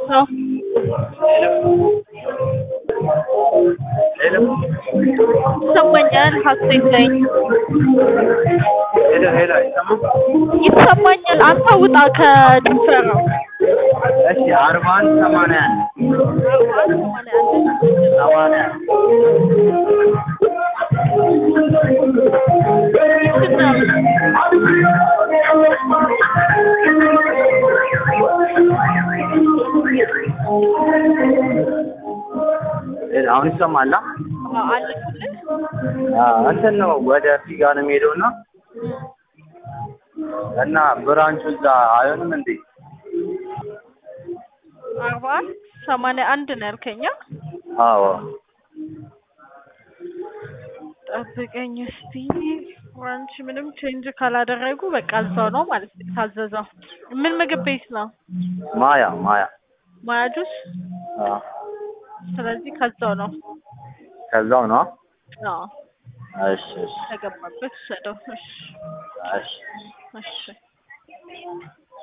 ነው ሄሎ ይሰማኛል። ሀሴት ነኝ። ሄሎ ሄሎ አይሰማም? ይሰማኛል። አንተ ውጣ ከድንበራው እሺ አርባ አንድ ሰማንያ አንድ አርባ አንድ ሰማንያ አንድ ሰማንያ ሄሎ አሁን ይሰማል? አ? አለፍልህ አዎ እንትን ነው ወደ ፊጋ ነው የሚሄደው እና እና ብራንቹ እዛ አይሆንም እንዴ? አርባ አንድ ሰማንያ አንድ ነው ያልከኛ። አዎ ጠብቀኝ እስቲ። ብራንች ምንም ቼንጅ ካላደረጉ በቃ እዛው ነው ማለት ነው የታዘዘው። ምን ምግብ ቤት ነው? ማያ ማያ ማያ ጁስ። አዎ ስለዚህ ከዛው ነው። ከዛው ነው? አዎ እሺ እሺ ተገባበት ውሰደው። እሺ እሺ እሺ